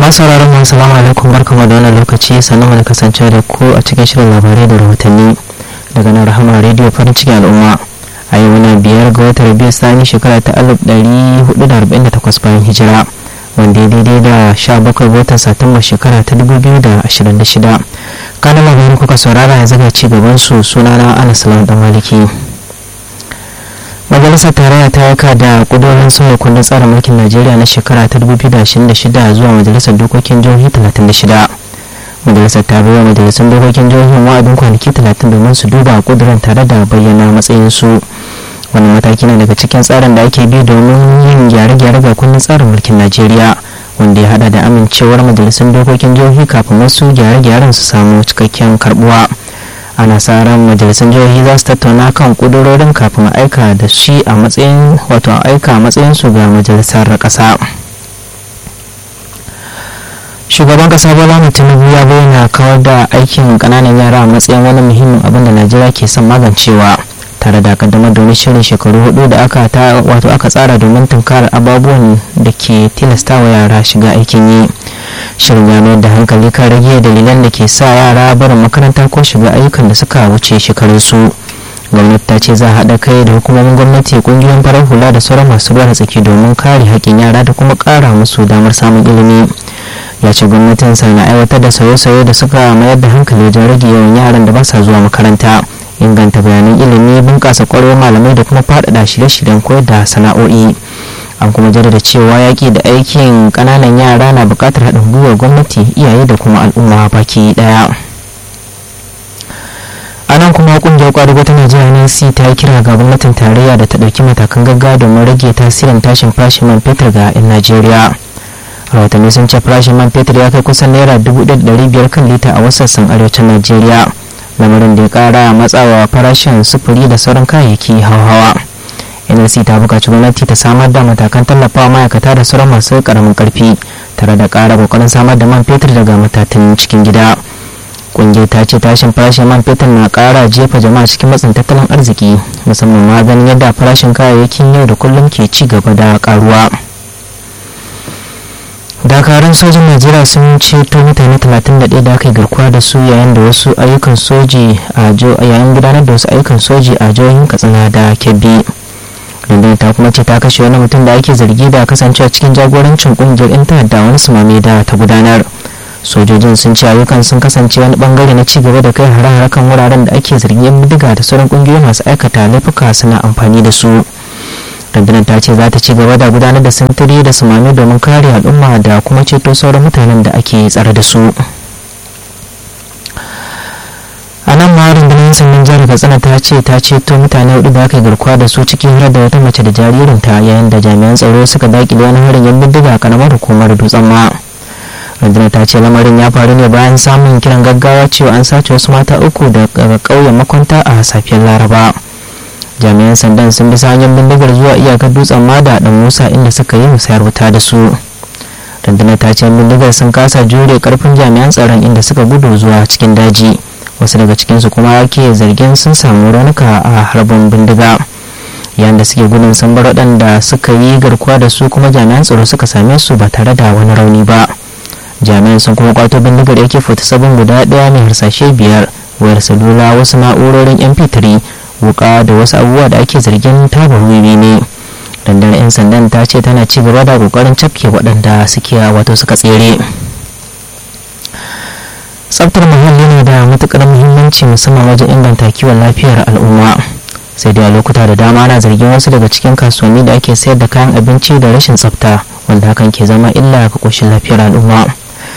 masu sauraron mu assalamu alaikum barkamu da wannan lokaci sannan da kasance da ku a cikin shirin labarai da rahotanni daga nan rahama rediyo farin cikin al'umma a yau na biyar ga watan rabiu sani shekara ta alif ɗari hudu da arba'in da takwas bayan hijira wanda ya daidai da sha bakwai watan satumba shekara ta dubu biyu da ashirin da shida kanan labarin kuka saurara yanzu ga ci gaban su sunana anas salam dan maliki majalisar tarayya ta yaka da kudurin sauya kundin tsarin mulkin najeriya na shekara ta 2026 zuwa majalisar dokokin jihohi 36 majalisar ta bai wa majalisar dokokin jihohin wa'adin kwanaki 30 domin su duba kudurin tare da bayyana matsayinsu wani mataki na daga cikin tsarin da ake bi domin yin gyare-gyare ga kundin tsarin mulkin najeriya wanda ya hada da amincewar majalisar dokokin jihohi kafin wasu gyare-gyaren su samu cikakken karbuwa ana sa ran majalisar jihohi za su tattauna kan kudurorin kafin a aika da shi a matsayin wato a aika a matsayin su ga majalisar kasa shugaban kasa bola tinubu ya bayyana kawar da aikin kananan yara a matsayin wani muhimmin abin da najeriya ke son magancewa tare da kaddamar da wani shirin shekaru hudu da aka ta wato aka tsara domin tunkarar ababuwan da ke tilastawa yara shiga aikin yi shirin ya mayar da hankali kan rage dalilan da ke sa yara barin makaranta ko shiga ayyukan da suka wuce shekarunsu gwamnati ta ce za a haɗa kai da hukumomin gwamnati ƙungiyoyin farar hula da sauran masu ruwa da tsaki domin kare haƙƙin yara da kuma ƙara musu damar samun ilimi ya ce gwamnatin sa na aiwatar da sauye-sauye da suka mayar da hankali wajen rage yawan yaran da ba sa zuwa makaranta inganta bayanan ilimi bunƙasa ƙwarewar malamai da kuma faɗaɗa shirye-shiryen koyar da sana'o'i an kuma jaddada cewa yaƙi da aikin ƙananan yara na buƙatar haɗin gwiwar gwamnati iyaye da kuma al'umma baki ɗaya a nan kuma ƙungiyar ƙwadago ta najeriya nc ta yi kira ga gwamnatin tarayya da ta ɗauki matakan gaggawa domin rage tasirin tashin farashin man fetur ga 'yan najeriya rahotanni sun ce farashin man fetur ya kai kusan naira dubu biyar kan lita a wasu sassan arewacin najeriya lamarin da ya ƙara matsawa farashin sufuri da sauran kayayyaki hauhawa nlc ta buƙaci gwamnati ta samar da matakan tallafawa ma'aikata da sauran masu ƙaramin ƙarfi tare da ƙara ƙoƙarin samar da man fetur daga matatan cikin gida ƙungiyar ta ce tashin farashin man fetur na ƙara jefa jama'a cikin matsin tattalin arziki musamman ma ganin yadda farashin kayayyakin yau da kullum ke ci gaba da ƙaruwa dakarun sojin najeriya sun ceto mutane 31 da aka yi garkuwa da su yayin da wasu ayyukan soji a yayin gudanar da wasu ayyukan soji a jihohin katsina da kebbi rundunar ta kuma ce ta kashe wani mutum da ake zargi da kasancewa cikin jagorancin kungiyar yan ta'adda wani sumame da ta gudanar sojojin sun ce ayyukan sun kasance wani bangare na cigaba da kai hare-hare kan wuraren da ake zargin yan bindiga da sauran kungiyoyi masu aikata laifuka suna amfani da su rundunar ta ce za ta ci gaba da gudanar da sintiri da sumami domin kare al'umma da kuma ceto sauran mutanen da ake tsare da su a nan ma rundunar sannan jihar katsina ta ce ta ceto mutane hudu da aka yi garkuwa da su cikin hira da wata mace da jaririnta yayin da jami'an tsaro suka dakile wani harin yan bindiga a karamar hukumar dutsen ma rundunar ta ce lamarin ya faru ne bayan samun kiran gaggawa cewa an sace wasu mata uku daga ƙauyen makwanta a safiyar laraba jami'an sandan sun bi hanyar bindigar zuwa iyakar dutsen mada da musa inda suka yi musayar wuta da su rundunar ta ce bindigar sun kasa jure karfin jami'an tsaron inda suka gudu zuwa cikin daji wasu daga cikinsu kuma ke zargin sun samu raunuka a harbin bindiga yayin da suke gudun sun bar waɗanda suka yi garkuwa da su kuma jami'an tsaro suka same su ba tare da wani rauni ba jami'an sun kuma kwato bindigar yake fita sabon guda ɗaya mai harsashe biyar wayar salula wasu na'urorin mp3 wuka da wasu abubuwa da ake zargin tabar wiwi ne dandar 'yan sandan ta ce tana ci gaba da kokarin cafke waɗanda suke wato suka tsere tsaftar muhalli ne da matukar muhimmanci musamman wajen inganta kiwon lafiyar al'umma sai dai a lokuta da dama ana zargin wasu daga cikin kasuwanni da ake sayar da kayan abinci da rashin tsafta wanda hakan ke zama illa ga koshin lafiyar al'umma